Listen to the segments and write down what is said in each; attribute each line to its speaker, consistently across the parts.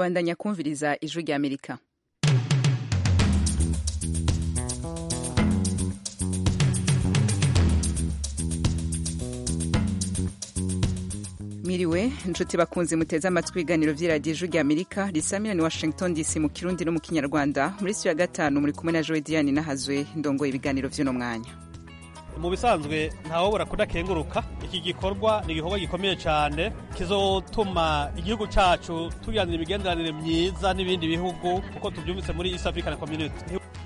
Speaker 1: mubandanya kumviriza ijwi rya amerika miriwe inshuti bakunze muteze amatwi ibiganiro vy'iradiyo ijwi rya amerika risamira ni washington dc mu kirundi no mu kinyarwanda muri siyo ya gatanu muri kumwe na jowe diane nahazwe ndongoye ibiganiro vy'uno mwanya
Speaker 2: mu bisanzwe ntawobora kudakenguruka iki gikorwa ni igikorwa gikomeye cyane kizotuma igihugu cyacu tugiranira imigenderanire myiza n'ibindi bihugu kuko tubyumvise muri east african community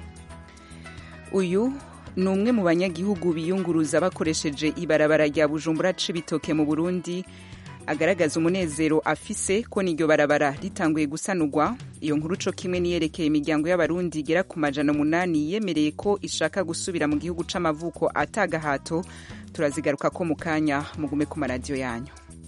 Speaker 1: uyu ni umwe mu banyagihugu biyunguruza bakoresheje ibarabara rya bujumbura cibitoke mu burundi agaragaza umunezero afise ko n'iryo barabara ritanguye gusanurwa iyo nkuru co kimwe niyerekeye imiryango y'abarundi igera ku majana umunani yemereye ko ishaka gusubira mu gihugu c'amavuko atagahato turazigaruka ko mu kanya mugume ku maradiyo yanyu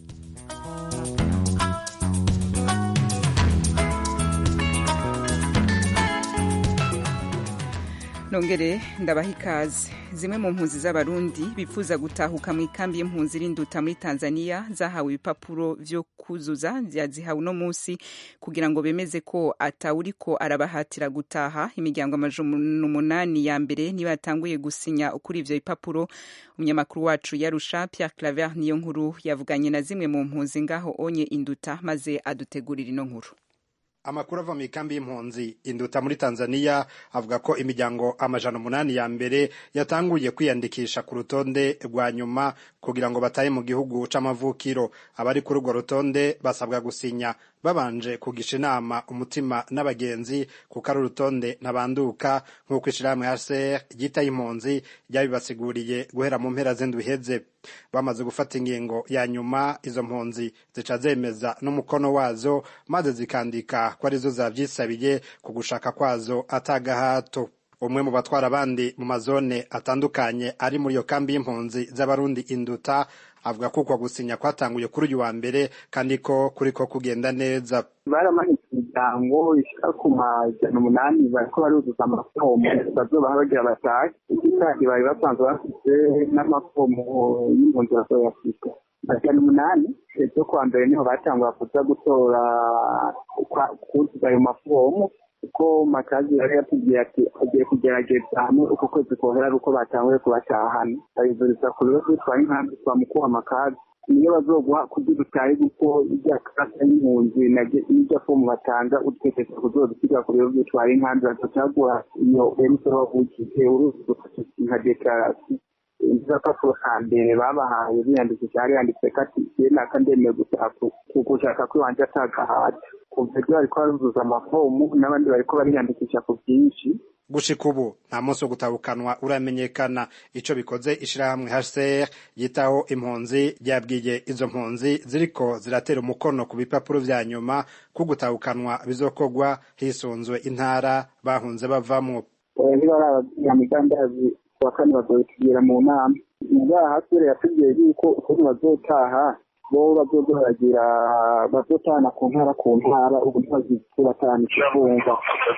Speaker 1: nongere ndabaha ikaze zimwe mu mpunzi z'abarundi bifuza gutahuka mu ikambi y'impunzi rinduta muri tanzania zahawe ibipapuro vyo kuzuza yazihawe uno munsi kugira ngo bemeze ko atawuriko arabahatira gutaha imiryango amajana umunani ya mbere niba yatanguye gusinya kuri ivyo bipapuro umunyamakuru wacu yarusha pierre claver niyo nkuru yavuganye na zimwe mu mpunzi ngaho onye induta maze adutegurira ino nkuru
Speaker 3: amakuru ava mu ikambi y'impunzi induta muri tanzania avuga ko imiryango amajana umunani ya mbere yatanguye kwiyandikisha ku rutonde rwa nyuma kugira ngo batahe mu gihugu c'amavukiro abari kuri urwo rutonde basabwa gusinya babanje kugisha inama umutima n'abagenzi kuko ari urutonde ntabanduka nk'uko ishirahamwe hcr ryitaye impunzi ryabibasiguriye guhera mu mpera z'indwi iheze bamaze gufata ingingo ya nyuma izo mpunzi zica zemeza n'umukono wazo maze zikandika ko arizo zavyisabiye ku gushaka kwazo atagahato umwe mu batwara abandi mu mazone atandukanye ari muri iyo kambi y'impunzi z'abarundi induta avuga ko uko gusinya kwatanguye kuri uyu wa mbere kandi ko kuriko kugenda neza
Speaker 4: baramanitse imiryango ishika ku majana umunani bariko baruzuza amafomu bazobaha bagira batahe iki kandi bari basanzwe bafite n'amafomu y'impunzi bazoyafite majana umunani ejo kuwa mbere niho batangura kuza gutora kuzuza ayo mafomu kuko makazi yari yatubwiye ati agiye kugerageza hamwe uko kwezi kohera ari uko batanguye kubatahana bayivuriza ku bibazo bitwaye inkambi twa mukuru amakazi niyo bazoguha kugira utahe kuko irya karata y'impunzi n'irya fomu batanga utekereza kuzozisiga ku biro bitwaye inkambi bazocaguha iyo emusoro wavukije uruzi gufasha nka dekarasiyo izapapuro ka mbere babahaye biyandikisha hari yanditse ko ati ye naka ndemeye gushaka ko iwanje atagahata kuva ibyo bariko baruzuza amafomu n'abandi bariko bariyandikisha ku bwinshi
Speaker 3: gushika ubu nta munsi wo gutahukanwa uramenyekana ico bikoze ishirahamwe hcr yitaho impunzi ryabwiye izo mpunzi ziriko ziratera umukono ku bipapuro vya nyuma ko gutahukanwa bizokorwa hisunzwe intara bahunze bavamwo
Speaker 4: ntibarababwira migambi kuwa kane bazotugira mu nama ngaha hasire yatubwiye yuko ukuntu bazotaha bo bazoza baragira bazotahana ku ntara ku ntara ubu ntibazibatahana ikivunga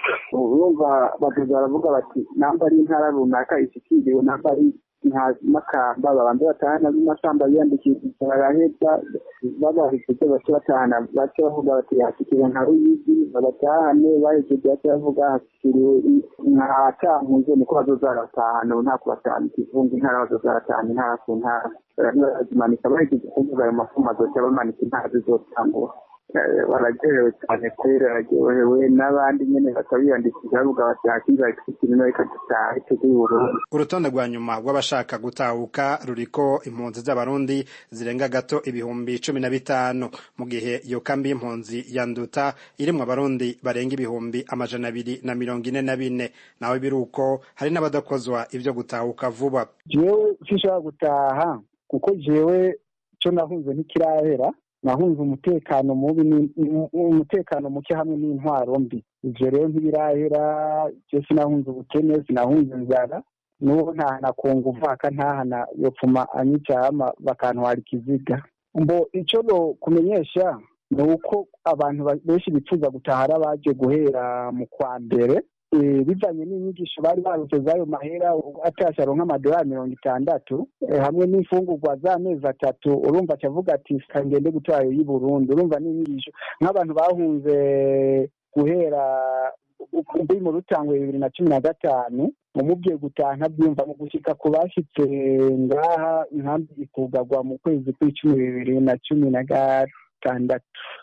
Speaker 4: urumva bazoza baravuga bati namba ari intara runaka ishikiriwe namba ari makamba babanza batahana b'imakamba biyandikishije baraheza babahejeje bace batahana bace bavuga bati hashikiriwe nka ruyigi babatahane bahejeje bace bavuga hashikiriwe nka cankuzo niko bazoza baratahana ubu nta kubatahana ikivunga intara bazoza baratahana intara ku ntara barazimanika bahejeje kuvuga ayo mafumu azoca bamanika intara zizotangura baragerewe cyane kubera bararyohewe n'abandi nyene bakabiyandikisha bavuga bati hakiza ikikirino reka dutahe tujye Burundi
Speaker 3: urutonde rwa nyuma rw'abashaka gutahuka ruriko impunzi z'abarundi zirenga gato ibihumbi cumi na bitanu mu gihe iyo kambi y'impunzi ya nduta irimwo abarundi barenga ibihumbi amajana abiri na mirongo ine na bine nawe biruko hari n'abadakozwa ivyo gutahuka vuba
Speaker 5: jewe sinshobora gutaha kuko jewe co nahunze ntikirahera nahunze umutekano mubi umutekano muke hamwe n'intwaro mbi ivyo rero ntibirahera je sinahunze ubukene sinahunze inzara n'ubu ntahana kunga uvaka ntahana yopfuma anyicama bakantwara ikiziga mbo ico no kumenyesha ni uko abantu benshi bifuza gutaha ari abaje guhera mu kwa mbere bivanye n'inyigisho bari barutse z'ayo mahera atasha aronka amadolari mirongo itandatu hamwe n'imfungurwa z'amezi atatu urumva acavuga ati ngende gutora ayo y'i burundi urumva n'inyigisho nk'abantu bahunze guhera ubwi mu rutangwe bibiri na cumi na gatanu umubwiye gutaha ntabyumva mu gushyika ku bashyitse ngaha inkambi ikugagwa mu kwezi kw'icumi bibiri na cumi na gatandatu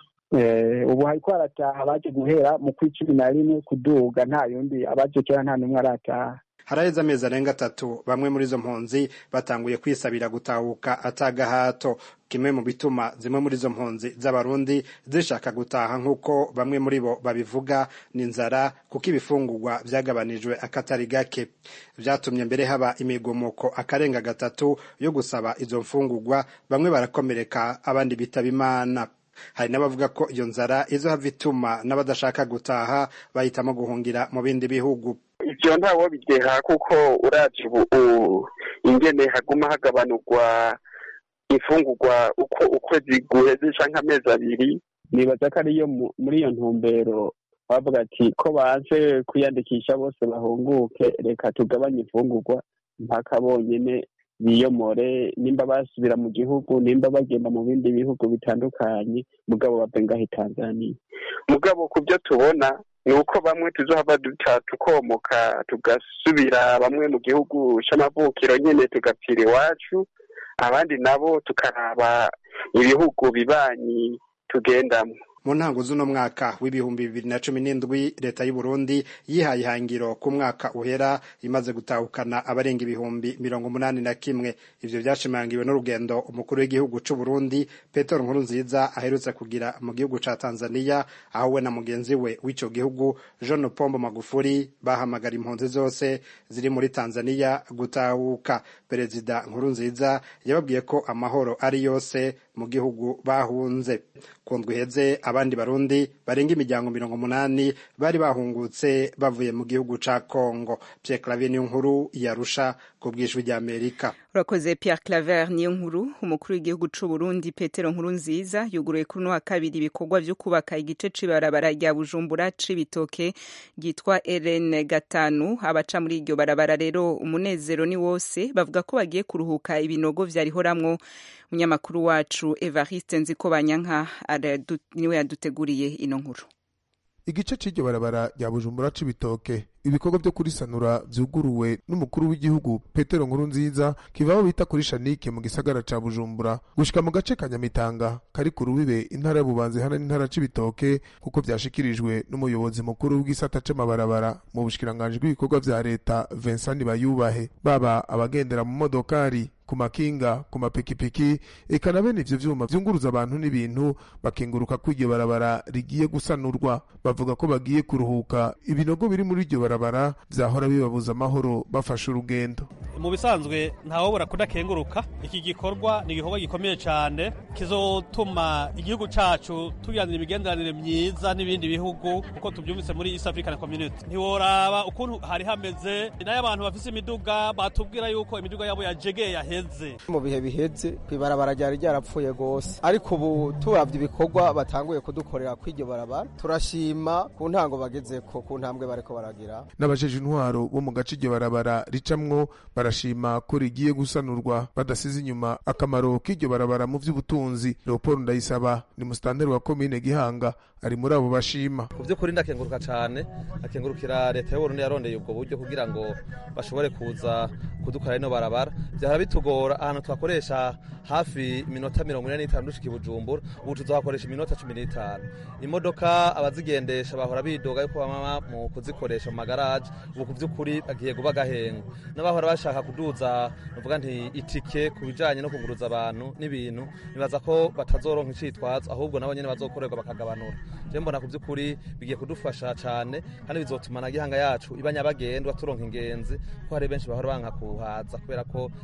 Speaker 5: ubu hariko harataha abaje guhera mu kw'icumi na rimwe kuduga nta yundi abaje kera nta n'umwe arataha
Speaker 3: haraheze amezi arenga atatu bamwe muri izo mpunzi batanguye kwisabira gutahuka atagahato kimwe mu bituma zimwe muri izo mpunzi z'abarundi zishaka gutaha nk'uko bamwe muri bo babivuga ni inzara kuko ibifungurwa byagabanijwe akatari gake byatumye mbere haba imigumuko akarenga gatatu yo gusaba izo mfungurwa bamwe barakomereka abandi bitaba imana hari n'abavuga ko iyo nzara izohava ituma n'abadashaka gutaha bahitamo guhungira mu bindi bihugu
Speaker 4: ivyo ntawo bideha kuko uraje ubu ingene haguma hagabanurwa imfungurwa uko ukwezi guheze canke amezi abiri nibaza ko ariyo muri iyo ntumbero bavuga ati ko baje kwiyandikisha bose bahunguke reka tugabanye imfungurwa mpaka bonyene biyomore nimba basubira mu gihugu nimba bagenda mu bindi bihugu bitandukanye mugabo bave ngaho tanzania mugabo ku byo tubona ni uko bamwe tuzohava duta tukomoka tugasubira bamwe mu gihugu c'amavukiro nyene tugapfira iwacu abandi nabo tukaraba ibihugu bibanyi tugendamwo
Speaker 3: mu ntango z'uno mwaka w'ibihumbi bibiri na cumi n'indwi leta y'u Burundi yihaye ihangiro ku mwaka uhera imaze gutahukana abarenga ibihumbi mirongo umunani na kimwe ivyo vyashimangiwe n'urugendo umukuru w'igihugu c'u Burundi Petero Nkurunziza aherutse kugira mu gihugu ca Tanzania aho we na mugenzi we w'ico gihugu John Pombo Magufuli bahamagara impunzi zose ziri muri Tanzania gutahuka perezida Nkurunziza yababwiye ko amahoro ari yose mu gihugu bahunze kundwa iheze abandi barundi barenga imiryango mirongo umunani bari bahungutse bavuye mu gihugu ca Congo Pierre Claver niyo nkuru yarusha ku bw'ijwi ry'Amerika
Speaker 1: urakoze Pierre Claver niyo nkuru umukuru w'igihugu c'u Burundi Petero Nkurunziza yuguruye kuri wa kabiri ibikorwa vyo kubaka igice c'ibarabara rya Bujumbura c'ibitoke ryitwa RN gatanu abaca muri iryo barabara rero umunezero ni wose bavuga ko bagiye kuruhuka ibinogo vyarihoramwo umunyamakuru wacu Evariste Nzikobanyanka niwe yaduteguriye ino nkuru
Speaker 6: igice c'iryo barabara rya bujumbura c'ibitoke ibikorwa vyo kurisanura vyuguruwe n'umukuru w'igihugu petero nkurunziza kivaho bita kuri shanike mu gisagara ca bujumbura gushika mu gace ka nyamitanga kari ku rubibe intara y'ububanzi hana n'intara c'ibitoke kuko vyashikirijwe n'umuyobozi mukuru w'igisata c'amabarabara mu bushikiranganji bw'ibikorwa vya leta vincent bayubahe baba abagendera mu modokari ku makinga ku mapikipiki eka na bene ivyo vyuma vyunguruza abantu n'ibintu bakenguruka ko iryo barabara rigiye gusanurwa bavuga ko bagiye kuruhuka ibinogo biri muri iryo barabara vyahora bibabuza amahoro bafashe urugendo
Speaker 2: mu bisanzwe ntawobora kudakenguruka iki gikorwa ni igikorwa gikomeye cyane kizotuma igihugu cacu tugiranira imigenderanire myiza n'ibindi bihugu kuko tubyumvise muri East African Community ntiworaba ukuntu hari hameze nayo abantu bafise imiduga batubwira yuko imiduga yabo yajegeye yaheze
Speaker 7: mu bihe biheze kwibarabara ryari ryarapfuye gose ariko ubu turavye ibikorwa batanguye kudukorera kw'iryo barabara turashima ku ntango bagezeko ku ntambwe bariko baragira
Speaker 6: n'abajeje intwaro bo mu gace iryo barabara ricamwo barashima ko rigiye gusanurwa badasize inyuma akamaro k'iryo barabara mu vy'ubutunzi leopold ndayisaba ni musitanteri wa komine gihanga ari muri abo bashima
Speaker 8: ku by'ukuri ndakenguruka cyane akengurukira leta y'uburundi yarondeye ubwo buryo kugira ngo bashobore kuza kudukora ino barabara byahora bitugora ahantu twakoresha hafi iminota mirongo ine n'itanu dushika i bujumbura ubu tuzakoresha iminota cumi n'itanu imodoka abazigendesha bahora bidoga yuko bama mu kuzikoresha mu magaraje ubu ku by'ukuri bagiye guba agahengo n'abahora bashaka kuduza nuvuga nti itike ku bijanye no kuguruza abantu n'ibintu nibaza ko batazoronka icitwazo ahubwo nabo nyene bazokorerwa bakagabanura je mbona ku by'ukuri bigiye kudufasha cyane kandi bizotuma na gihanga yacu iba nyabagendwa turonka ingenzi ko hari benshi bahora banka kuhaza kubera ko ibarabara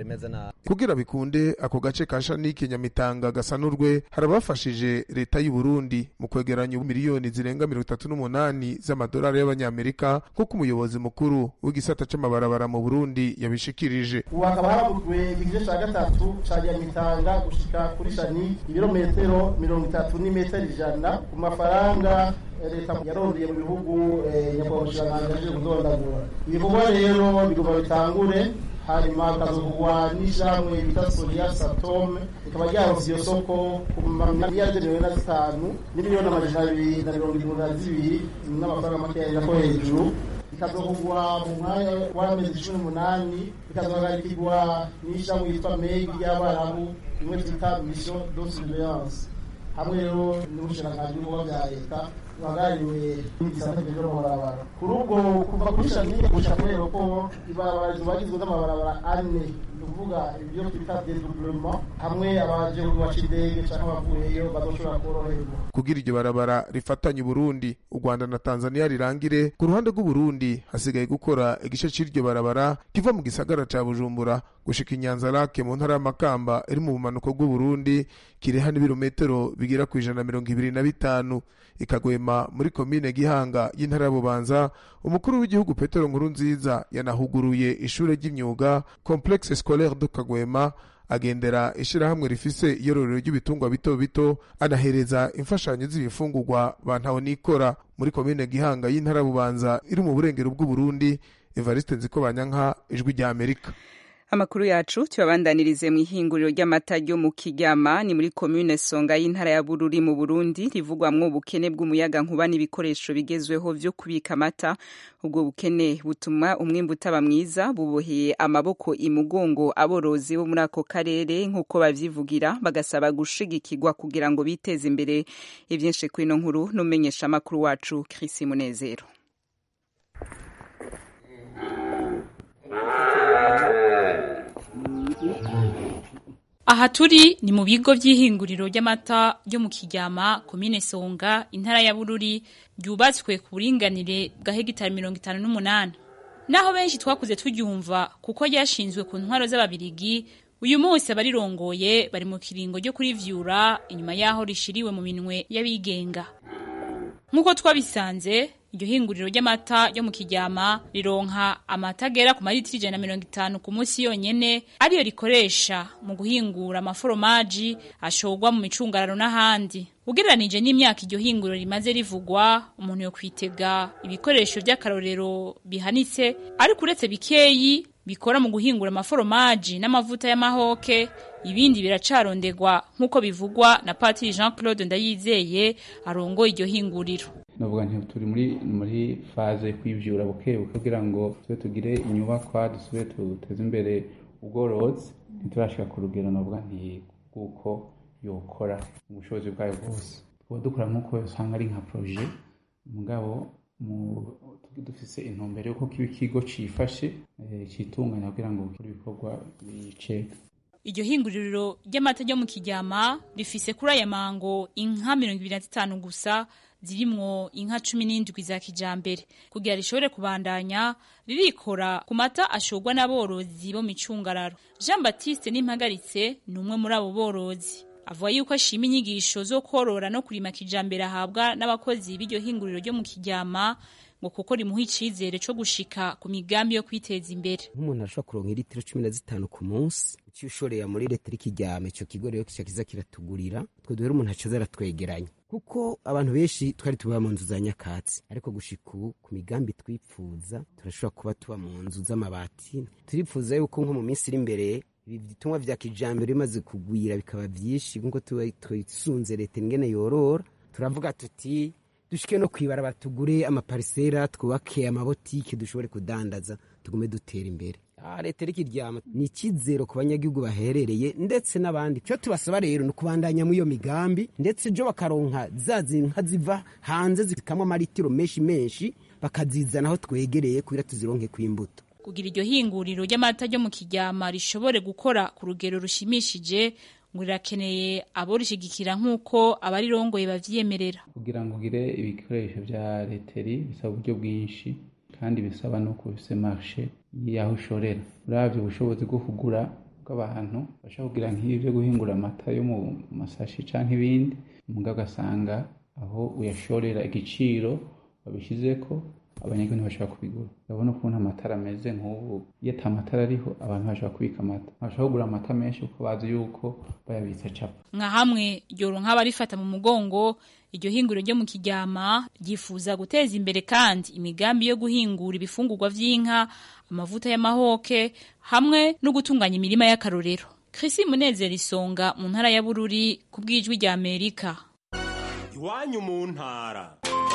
Speaker 8: bimeze nabi
Speaker 6: kugira bikunde ako gace ka shanike nyamitanga gasanurwe harabafashije leta y'u Burundi mu kwegeranya miliyoni zirenga mirongo itatu n'umunani z'amadolari y'abanyamerika nk'uko umuyobozi mukuru w'igisata c'amabarabara mu Burundi yabishikirije
Speaker 9: ubu hakaba havugwe igice ca gatatu ca nyamitanga gushika kuri shani ibirometero mirongo itatu n'imetero ijana ku mafaranga leta yarondeye mu bihugu nyakubahwa mushikiranganji aje kudondagura ibikorwa rero bigomba bitangure hanyuma bikazovugwa n'ishyirahamwe bita soria satome rikaba ryaronse iyo soko ku mamiliyari mirongo ine na zitanu n'imiliyoni amajana abiri na mirongo irindwi na zibiri n'amafaranga makeya ko hejuru bikazovugwa mu mwanya w'amezi cumi n'umunani bikazohagarikirwa n'ishyirahamwe yitwa megi ry'abarabu rimwe twita mission de surveillance hamwe rero n'ubushikiranganji bw'ibikorwa bya leta buhagarariwe n'igisata kijejwe amabarabara kuri ubwo kuva kuri shanike gushika kuri aeroport ibarabara zibagizwe n'amabarabara ane ni ukuvuga ibyo twita dedoublement hamwe abaje baca indege canke abavuyeyo bazoshobora koroherwa
Speaker 6: kugira iryo barabara rifatanye Burundi u Rwanda na Tanzania rirangire ku ruhande rw'u Burundi hasigaye gukora igice c'iryo barabara kiva mu gisagara ca Bujumbura gushika inyanza lake mu ntara y'Amakamba iri mu bumanuko bw'u Burundi kireha n'ibirometero bigera ku ijana mirongo ibiri na bitanu ikagwema muri komine Gihanga y'intara ya Bubanza umukuru w'igihugu Petero Nkurunziza yanahuguruye ishure ry'imyuga Complexe Scolaire de Kagwema agendera ishirahamwe rifise iyororero ry'ibitungwa bito bito anahereza imfashanyo z'ibifungurwa bantaho nikora muri komine Gihanga y'intara Bubanza iri mu burengero bw'u Burundi Evariste Nzikobanyanka ijwi rya Amerika
Speaker 1: amakuru yacu tuyabandanirize mu ihinguriro ry'amata ryo mu kiryama ni muri komune songa y'intara ya bururi mu burundi rivugwamwo ubukene bw'umuyaga nkuba n'ibikoresho bigezweho vyo kubika amata ubwo bukene butuma umwimbu utaba mwiza buboheye amaboko imugongo aborozi bo muri ako karere nk'uko bavyivugira bagasaba gushigikirwa kugira ngo biteze imbere ivyinshi kwino nkuru n'umenyesha amakuru wacu Chris Munezero
Speaker 10: aha turi ni mu bigo by'ihinguriro ry'amata ryo mu kiryama komine songa intara ya bururi ryubatswe ku buringanire bwa hegitari mirongo itanu n'umunani naho benshi twakuze turyumva kuko ryashinzwe ku ntwaro z'ababirigi uyu munsi abarirongoye bari mu kiringo ryo kurivyura inyuma y'aho rishiriwe mu minwe y'abigenga nk'uko twabisanze iryo hinguriro ry'amata ryo mu kiryama rironka amata agera ku maritiro ijana na mirongo itanu ku munsi yonyene ariyo rikoresha mu guhingura amaforomaji ashorwa mu micungararo n'ahandi ugereranije n'imyaka iryo hinguriro rimaze rivugwa umuntu yo kwitega ibikoresho by'akarorero bihanitse ariko uretse bikeyi bikora mu guhingura amaforomaji n'amavuta y'amahoke ibindi biracarondegwa nk'uko bivugwa na Patiri Jean Claude Ndayizeye arongoye iryo hinguriro
Speaker 11: navuga nti turi muri muri faze yo kwivyura buke buke kugira ngo tube tugire inyubakwa dusubire tuteze imbere ubworozi ntiturashika ku rugero navuga nti kuko yokora ubushobozi bwayo bwose tuba dukora nk'uko usanga ari nka proje mugabo dufise intumbero yuko kiba ikigo cifashe citunganya kugira ngo gukora ibikorwa bice
Speaker 10: iryo hinguriro ry'amata ryo mu kiryama rifise kuri aya mango inka mirongo ibiri na zitanu gusa zirimwo inka cumi n'indwi za kijambere kugira rishobore kubandanya ririkora ku mata ashorwa n'aborozi bo micungararo jean baptiste n'impagaritse ni umwe muri abo borozi avuga yuko ashima inyigisho zo korora no kurima kijambere ahabwa n'abakozi b'iryo hinguriro ryo mu kiryama ngo kuko rimuha icizere co gushika ku migambi yo kwiteza imbere
Speaker 12: nk'umuntu arashobora kuronka litiro cumi na zitanu ku munsi icyo ushoreye muri leta ikiryama ico kigo rero kica kiza kiratugurira twe duhere umuntu acaza aratwegeranya kuko abantu benshi twari tuba mu nzu za nyakatsi ariko gushika ubu ku migambi twipfuza turashobora kuba tuba mu nzu z'amabati turipfuza yuko nko mu minsi iri imbere ibitumwa vya kijambere bimaze kugwira bikaba vyinshi nkuko twisunze leta ingene yorora turavuga tuti dushike no kwibara batugure amaparisera twubake amabotike dushobore kudandaza tugume dutera imbere leta iri kiryama ni icyizero ku banyagihugu baherereye ndetse n'abandi cyo tubasaba rero ni ukubandanya muri iyo migambi ndetse jo bakaronka za nka ziva hanze zikamwa amaritiro menshi menshi bakazizana aho twegereye kugira tuzironke ku imbuto
Speaker 10: kugira iryo hinguriro ry'amata ryo mu kiryama rishobore gukora ku rugero rushimishije ngo rirakeneye aborishigikira nk'uko abarirongoye bavyiyemerera
Speaker 11: kugira ngo ugire ibikoresho vya leteri bisaba uburyo bwinshi kandi bisaba no kubise marshe y'aho ushorera uravye ubushobozi bwo kugura bw'abantu bashobora kugira nk'ibi byo guhingura amata yo mu masashi canke ibindi mugabo ugasanga aho uyashorera igiciro babishizeko abanyagihugu ntibashobora kubigura urabona ukuntu amatara ameze nk'ubu iyo ata matara ariho abantu bashobora kubika amata bashobora kugura amata menshi kuko bazi yuko bayabitse capa
Speaker 10: nka hamwe ryoronka abarifata mu mugongo iryo hinguriro ryo mu kiryama ryifuza guteza imbere kandi imigambi yo guhingura ibifungurwa vy'inka amavuta y'amahoke hamwe no gutunganya imirima y'akarorero Chrissy Munezero isonga mu ntara ya Bururi ku bw'ijwi rya Amerika
Speaker 13: iwanyu mu ntara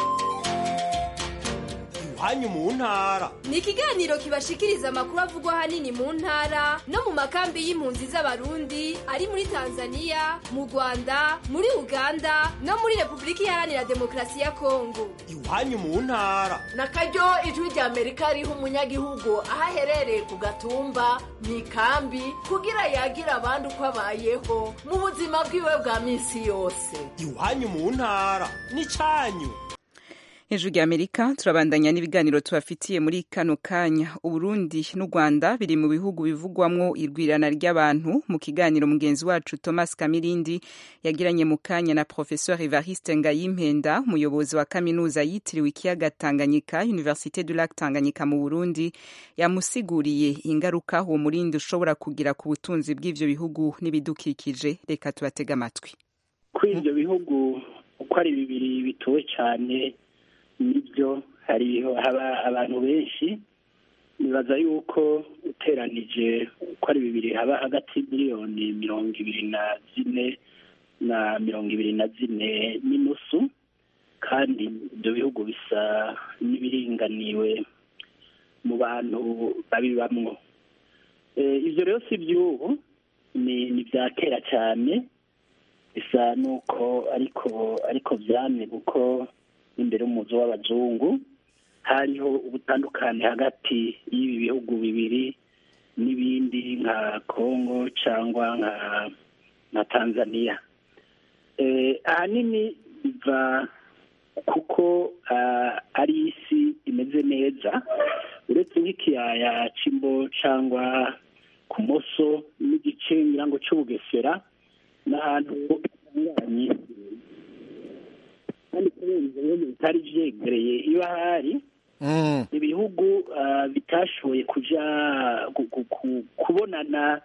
Speaker 13: iwanyu mu ntara
Speaker 14: ni ikiganiro kibashikiriza amakuru avugwa ahanini mu ntara no mu makambi y'impunzi z'abarundi ari muri tanzania mu rwanda muri uganda no muri repubulika iharanira demokarasi ya kongo
Speaker 13: iwanyu mu ntara
Speaker 15: na karyo ijwi rya amerika riha umunyagihugu aho aherereye ku gatumba mu ikambi kugira yagira abandi uko abayeho mu buzima bwiwe bwa minsi yose
Speaker 13: iwanyu mu ntara n'icyanyu
Speaker 1: hejuru ya amerika turabandanya n'ibiganiro tubafitiye muri kano kanya uburundi n'u rwanda biri mu bihugu bivugwamwo irwirana ry'abantu mu kiganiro mugenzi wacu thomas kamirindi yagiranye mu kanya na professeur evariste ngayimpenda umuyobozi wa kaminuza yitiriwe ikiyaga tanganyika université du lac tanganyika mu burundi yamusiguriye ingaruka uwo murindi ushobora kugira ku butunzi bw'ivyo bihugu n'ibidukikije reka tubatege amatwi
Speaker 16: kuri ivyo bihugu uko ari bibiri bituwe cyane nibyo hari haba abantu benshi nibaza yuko uteranije uko ari bibiri haba hagati miliyoni mirongo ibiri na zine na mirongo ibiri na zine n'inusu kandi ibyo bihugu bisa n'ibiringaniwe mu bantu babibamwo ibyo rero si iby'ubu ni ibya kera cyane bisa n'uko ariko ariko byamye kuko imbere y'umuzi w'abazungu hariho ubutandukane hagati y'ibi bihugu bibiri n'ibindi nka congo cyangwa nka nka tanzania ahanini biva kuko ari isi imeze neza uretse nk'ikiyaya cy'imbo cyangwa ku moso n'igice nyirango cy'ubugesera n'ahantu hatunganye kandi kubera ibyo bihugu bitari byegereye iba hari ibihugu bitashoboye kuja kubonana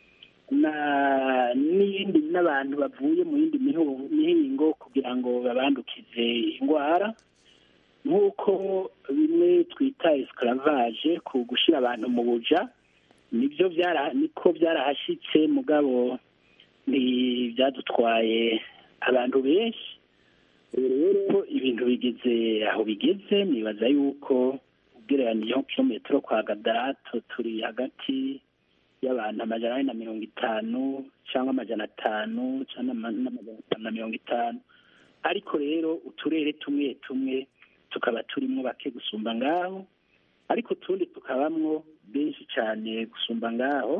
Speaker 16: n'iyindi n'abantu bavuye mu yindi mihingo kugira ngo babandukize indwara nk'uko bimwe twita esclavage ku gushyira abantu mu buja nibyo niko byarahashyitse mugabo ntibyadutwaye abantu benshi ubu rero ibintu bigeze aho bigeze nibaza yuko ugereraniyeho kilometero kwa gadarato turi hagati y'abantu amajana ane na mirongo itanu cyangwa amajana atanu cyangwa n'amajana atanu na mirongo itanu ariko rero uturere tumwe tumwe tukaba turimo bake gusumba ngaho ariko utundi tukabamwo benshi cyane gusumba ngaho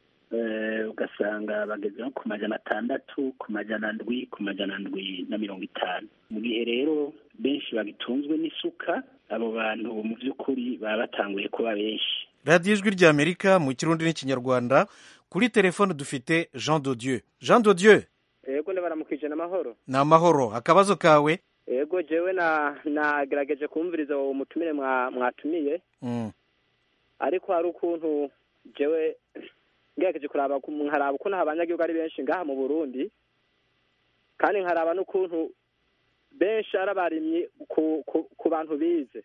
Speaker 16: ugasanga bageze nko ku majana atandatu ku majana ndwi ku majana ndwi na mirongo itanu mu gihe rero benshi bagitunzwe n'isuka abo bantu mu by'ukuri baba batanguye kuba benshi
Speaker 17: radiyo ijwi ry'amerika mu kirundi n'ikinyarwanda kuri telefone dufite jean dodieu jean dodieu
Speaker 18: yego ndabaramukije n'amahoro
Speaker 17: ni amahoro akabazo kawe
Speaker 18: yego jewe nagerageje kumviriza uwo mutumire mwatumiye ariko hari ukuntu jewe ngerageje kuraba nkaraba ukuntu abanyagihugu ari benshi ngaha mu burundi kandi nkaraba n'ukuntu benshi ari abarimyi ku bantu bize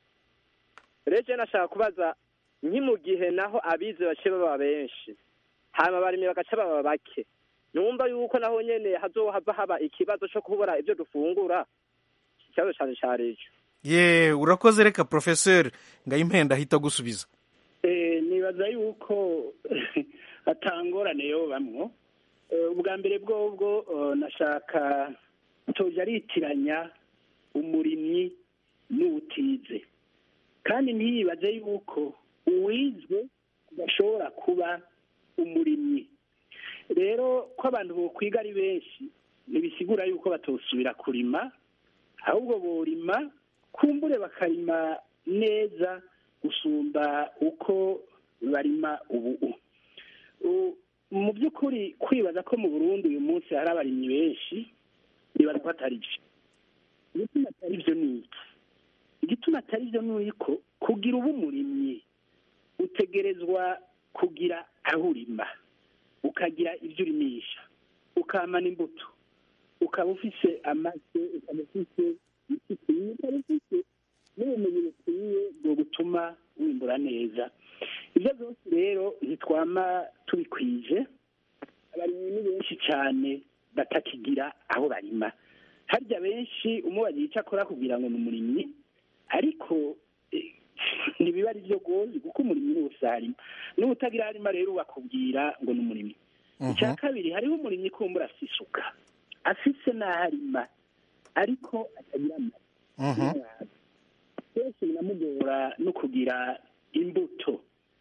Speaker 18: rero nashaka kubaza nki mu gihe naho abize bace baba benshi hanyuma abarimyi bagaca baba bake numva yuko naho nyene hazohava haba ikibazo co kubura ibyo dufungura ikibazo cane cari ico
Speaker 17: ye urakoze reka professeur ngayimpenda ahita gusubiza
Speaker 16: nibaza yuko atangorane yo bamwo ubwa mbere bwobwo nashaka toja aritiranya umurimyi n'uwutize kandi ntiyibaze yuko uwizwe udashobora kuba umurimyi rero ko abantu bokwiga ari benshi ntibisigura yuko batosubira kurima ahubwo borima kumbure bakarima neza gusumba uko barima ubu mu by'ukuri kwibaza ko mu burundi uyu munsi hari abarimyi benshi nibaza ko atari byo igituma atari byo ni iki igituma atari byo ni uko kugira uba umurimyi utegerezwa kugira aho urima ukagira ibyo urimisha ukamana imbuto ukaba ufise amase ukaba ufise ikikwiye ukaba ufise n'ubumenyi bukwiye bwo gutuma wimbura neza ibyo byose rero ntitwama tubikwije abarimyi ni benshi cyane batakigira aho barima harya benshi umubaza icyo akora kugira ngo ni umurimyi ariko eh, ntibiba ari byo rwose kuko umurimyi ni wese arima n'ubutagira harima rero bakubwira ngo ni umurimyi icya kabiri hariho umurimyi kumbura afite isuka afise n'aho arima ariko atagira amazi kenshi binamugora no kugira imbuto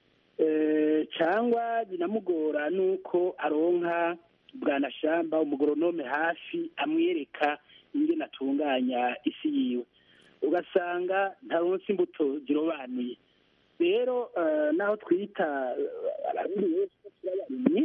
Speaker 16: Eh, cyangwa binamugora nuko aronka bwanashamba umugoronome hafi amwereka ingene atunganya isi yiwe ugasanga ntaronse imbuto zirobanuye rero eh, naho twita eh, abarundi benshi ko turi abarimyi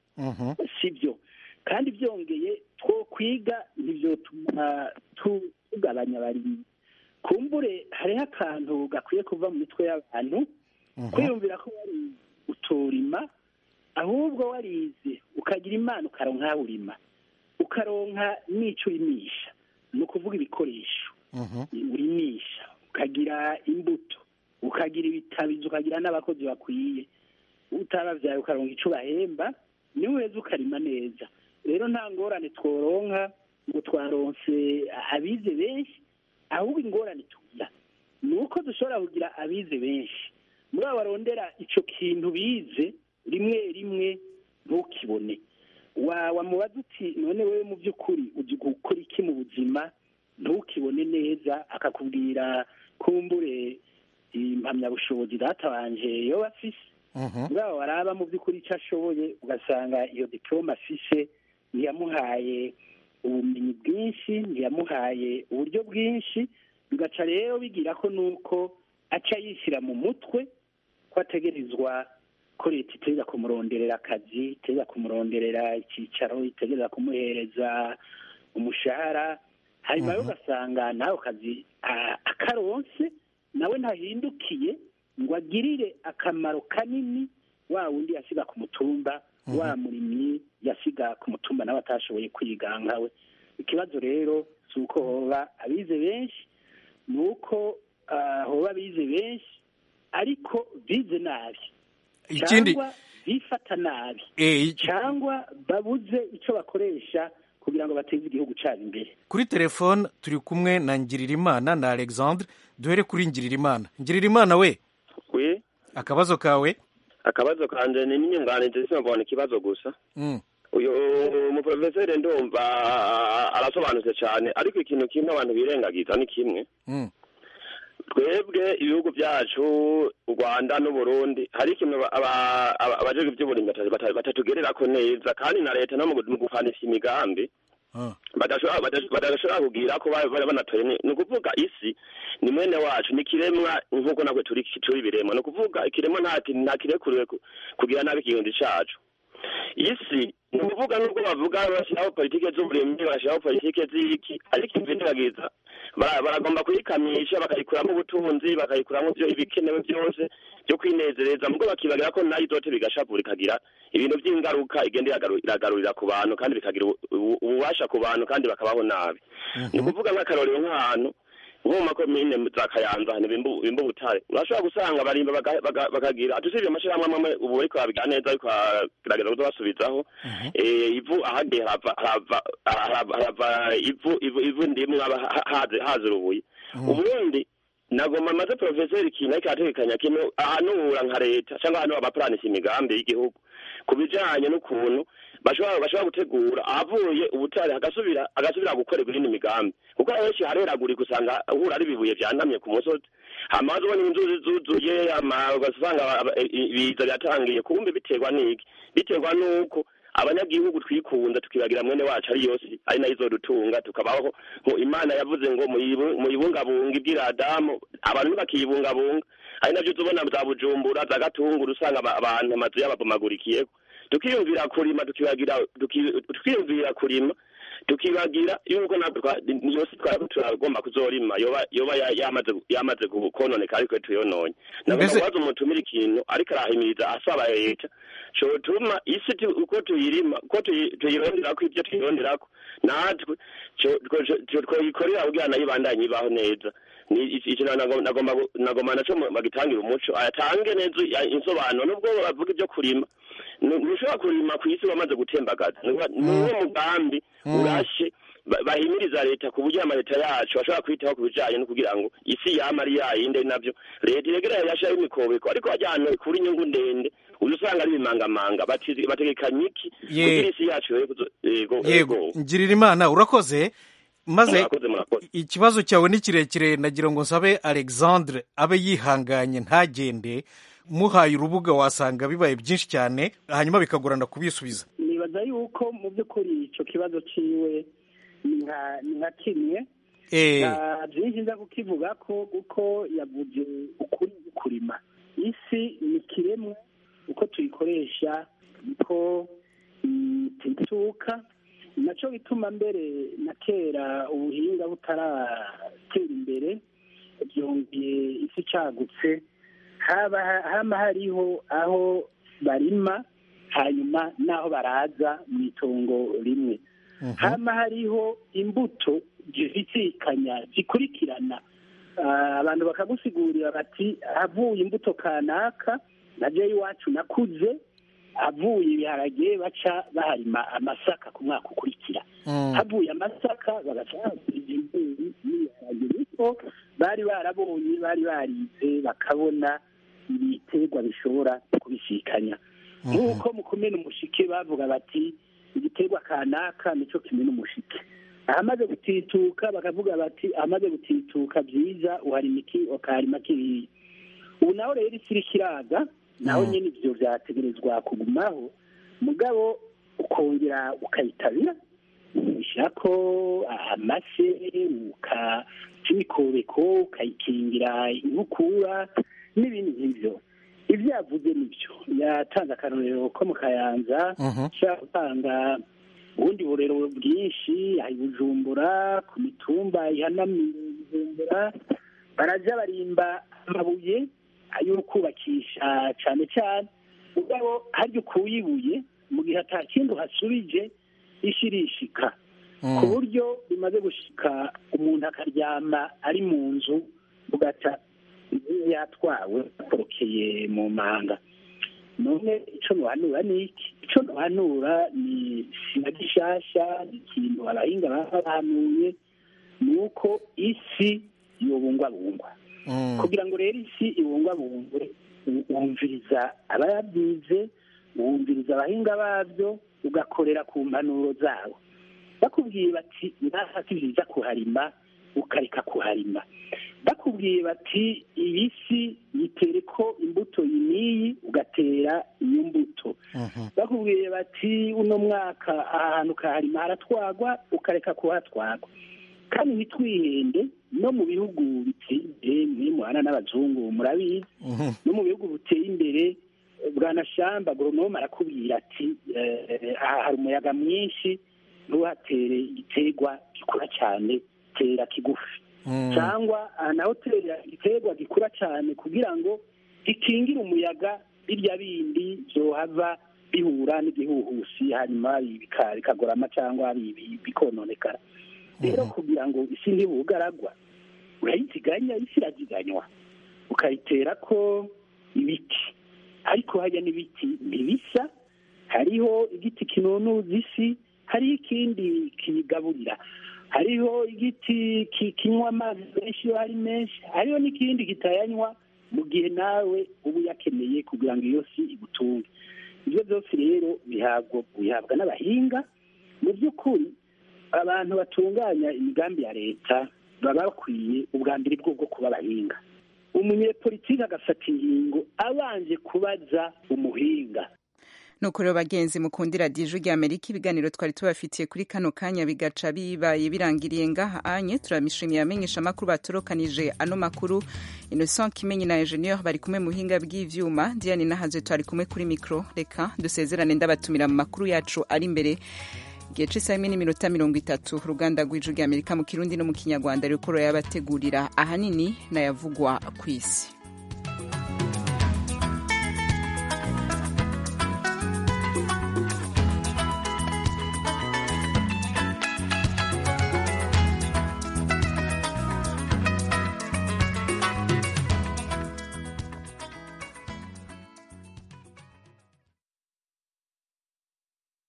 Speaker 16: si byo kandi byongeye two kwiga ntibyotuma tu- tugabanya abarimyi kumbure hariho akantu gakwiye kuva mu mitwe y'abantu kwiyumvira ko wari utorima ahubwo warize ukagira imana ukaronka aho urima ukaronka n'ico urimisha ni ukuvuga ibikoresho urimisha ukagira imbuto ukagira ibitabizi ukagira n'abakozi bakwiye utabavyaye ukaronka ico bahemba niwe uheza ukarima neza rero nta ngorane tworonka ngo twaronse abize benshi ahubwo ingorane tugira ni uko dushobora kugira abize benshi muri abo barondera ico kintu bize rimwe rimwe ntukibone wa wamubaza uti none wewe mu by'ukuri uzi gukora iki mu buzima ntukibone neza akakubwira kumbure impamyabushobozi data wanje yoba afise muri abo baraba mu by'ukuri icyo ashoboye ugasanga iyo diplome afise ntiyamuhaye ubumenyi bwinshi ntiyamuhaye uburyo bwinshi bigaca rero bigira ko nuko aca yishyira mu mutwe ko ategerezwa ko leta itegereza kumuronderera akazi itegereza kumuronderera icyicaro itegereza kumuhereza umushahara hanyuma rero ugasanga n'ako kazi a- akaronse nawe ntahindukiye ngo agirire akamaro kanini wa wundi yasiga ku mutumba wa murimyi yasiga ku mutumba nawe atashoboye kwiga nkawe ikibazo rero si uko hoba abize benshi ni uko ah, hoba abize benshi ariko bize nabi
Speaker 17: Ikindi-
Speaker 16: cyangwa bifata nabi
Speaker 17: Eh, iki-
Speaker 16: cyangwa babuze icyo bakoresha kugira ngo bateze igihugu cyabo imbere
Speaker 17: kuri telefone turi kumwe na ngiririmana na alexandre duhere kuri ngiririmana ngiririmana we
Speaker 19: we
Speaker 17: akabazo kawe
Speaker 19: akabazo kanje ni n'inyunganizi sinabona ikibazo gusa
Speaker 17: Mm.
Speaker 19: uyu umuprofeseri ndumva arasobanutse cyane ariko ikintu kimwe abantu birengagiza ni kimwe
Speaker 17: Mm.
Speaker 19: twebwe ibihugu byacu u rwanda n'uburundi hari ikintu aba- aba- aba- abajejwe iby'uburimyi bata- bata- batatugererako neza kandi na leta no mu gu- mu gufanisha imigambi badashobora badashobora- badashobora kugira ko bari bari banatoye ni ni ukuvuga isi ni mwene wacu ni kiremwa nk'uko natwe turi turi biremwa ni ukuvuga ikiremwa nta ki- nta kirekuriwe ku- kugira nabi ikirundi cacu isi ni ukuvuga nubwo bavuga bashyiraho politike z'uburimyi bashyiraho politike z'iki ariko imvindiragiza bara- baragomba kuyikamisha bakayikuramo ubutunzi bakayikuramo ibyo ibikenewe byose byo kwinezereza mubwo bakibagira ko nayo izote bigashavura ikagira ibintu by'ingaruka igenda iragaru- iragarurira ku bantu kandi bikagira ubu- ubu- ububasha ku bantu kandi bakabaho nabi ni ukuvuga nk'akarorero nk'ahantu nko mu makomine za kayanza ahantu bimba bimba ubutare urashobora gusanga barimba baga- baga- bakagira tusibye amashyirahamwe amwe ubu ariko babigira neza ariko baragerageza kuzabasubizaho Eh, ivu ahagiye harava harava harava harava ivu ivu ivu ndimwe haba ha- haze haze urubuye ubundi nagomba maze profeseri ikintu ariko arategekanya kino ahanura nka leta cyangwa ahantu abapuranisha imigambi y'igihugu ku bijanye n'ukuntu bashobora bashobora gutegura ahavuye ubutare hagasubira agasubira gukorerwa iyindi migambi kuko ahenshi hareragurika usanga uhura ari ibibuye vyanamye ku musozi hama ubona inzuzi zuzuye hama ugasanga aba- aba- i- ibiza byatangiye kumbe biterwa n'iki biterwa n'uko abanyagihugu twikunda tukibagira mwene wacu ari yose ari nayo izodutunga tukabaho ngo imana yavuze ngo muyibu- muyibungabunga ibwira adamu abantu ntibakiyibungabunga ari navyo tubona za bujumbura za gatunguru usanga aba- abantu amazu yababomagurikiyeko tukiyumvira kurima tukibagira tuki- tukiyumvira kurima tukibagira yuko natwe twa- niyo si twaba turagomba kuzorima yoba yoba ya- yamaze yamaze gu- kononeka ariko tuyononye nagomba
Speaker 17: Mbese-
Speaker 19: kubaza umutumira ikintu ariko arahimiriza asaba leta cotuma isi tu- uko tuyirima uko tuyi- tuyironderako ivyo tuyironderako natwe co- co- co- twoyikorera kugira nayo ibandanye ibaho neza ni iki- iki nago- nagomba gu- nagomba naco mu- bagitangira umuco ayatange neza ya- insobanuro nubwo bavuga ivyo kurima Nu- ntushobora kurima ku isi wamaze gutembagaza niwo mugambi urashe ba- bahimiriza leta ku buryo amaleta yacu ashobora kwitaho ku bijanye no kugira ngo isi yama ari yayinde navyo leta iregereye yashaho imikobeko ariko wajyana kuri inyungu ndende uza usanga ari ibimangamanga batizi- bategekanya iki
Speaker 17: Ye.
Speaker 19: kugira isi yacu yoye kuzo- yego
Speaker 17: yego ngirira imana urakoze maze
Speaker 19: Murakoze, murakoze.
Speaker 17: ikibazo cyawe ni kirekire nagira ngo nsabe alexandre abe yihanganye ntagende muhaye urubuga wasanga bibaye byinshi cyane hanyuma bikagorana kubisubiza
Speaker 16: nibaza yuko mu by'ukuri icyo kibazo ciwe ni nka ni nka kimwe
Speaker 17: Eh.
Speaker 16: nta byinshi nza kukivuga ko kuko yavuze ukuri kurima isi ni kiremwa uko tuyikoresha niko itituka nacyo bituma mbere na kera ubuhinga butaratera imbere byongeye isi icagutse haba hama hariho aho barima hanyuma n'aho baraza mu itongo rimwe hama hariho imbuto zibisikanya zikurikirana Ah, abantu bakagusigurira bati havuye imbuto kanaka na jewe iwacu nakuze havuye ibiharage baca baharima amasaka ku mwaka ukurikira havuye amasaka bagaca bahasiga imbeyi n'ibiharage niko bari barabonye bari barize bakabona ibiterwa bishobora kubisikanya nk'uko mu kumena umushike bavuga bati igiterwa kanaka nicyo kimena umushike ahamaze gutituka bakavuga bati ahamaze gutituka byiza uharima iki ukaharima kiriya ubu naho rero isi iriko iraza naho nyine ivyo vyategerezwa kugumaho mugabo ukongera ukayitabira ushyirako amase ukaca imikobeko ukayikingira inkukura n'ibindi nk'ivyo ivyo yavuze nivyo yatanze akarorero ko mu kayanza ushobora gutanga ubundi burero bwinshi hari bujumbura ku mitumba ihanamiye bujumbura baraja barimba amabuye ayo kubakisha cane cane mugabo harya ukuye ibuye mu gihe ata kindi uhasubije ishi irishika ku buryo bimaze gushika umuntu akaryama ari mu nzu ugaca yatwawe akorokeye mu manga none ico nohanura ni iki ico nohanura ni sina gishasha ni ikintu abahinga baba bahanuye ni uko isi yobungwabungwa kugira ngo rero isi ibungwabungwe u- wumviriza abayabyize wumviriza abahinga babyo ugakorera ku mpanuro zabo bakubwiye bati ngaha si byiza kuharima ukareka kuharima bakubwiye bati iyi si yitere ko imbuto iyi n'iyi ugatera iyo mbuto bakubwiye bati uno mwaka aha hantu ukaharima haratwagwa ukareka kuhatwagwa kandi ntitwihende no mu bihugu biteye imbere mwe muhana n'abazungu murabizi no mu bihugu biteye imbere bwanashamba agoronome arakubwira ati eh, aha hari umuyaga mwinshi ntuhatere igiterwa gikura cyane tera kigufi cyangwa aha naho tera igiterwa gikura cyane kugira ngo gikingire umuyaga birya bindi byohava bihura n'igihuhusi hanyuma bika- bikagorama cyangwa bi- bi- bikononekara rero kugira ngo isi ntibugaragwa urayiziganya isi iraziganywa ukayitera ko ibiti ariko hajya n'ibiti ntibisa hariho igiti kinonuza isi hariho ikindi kiyigaburira hariho igiti ki- kinywa amazi menshi iyo ari menshi hariho n'ikindi kitayanywa mu gihe nawe uba uyakeneye kugira ngo iyo si igutunge ibyo byose rero bihabwa bihabwa n'abahinga mu by'ukuri abantu batunganya imigambi ya leta baba bakwiye ubwa mbere bwo bwo kuba abahinga umunyepolitiki agafata ingingo abanje kubaza umuhinga
Speaker 1: nuko rero bagenzi mukundira dije rya amerika ibiganiro twari tubafitiye kuri kano kanya bigaca bibaye birangiriye ngaha anye turamishimiye amenyesha amakuru batorokanije ano makuru innocent kimenyi na ingenieur bari kumwe mu buhinga bw'ivyuma diane nahaze twari kumwe kuri mikro reka dusezerane ndabatumira mu makuru yacu ari imbere igihe c'isaha imwe n'iminota mirongo itatu uruganda rw'ijwi rya amerika mu kirundi no mu kinyarwanda ruriko rurayabategurira ahanini nayavugwa ku isi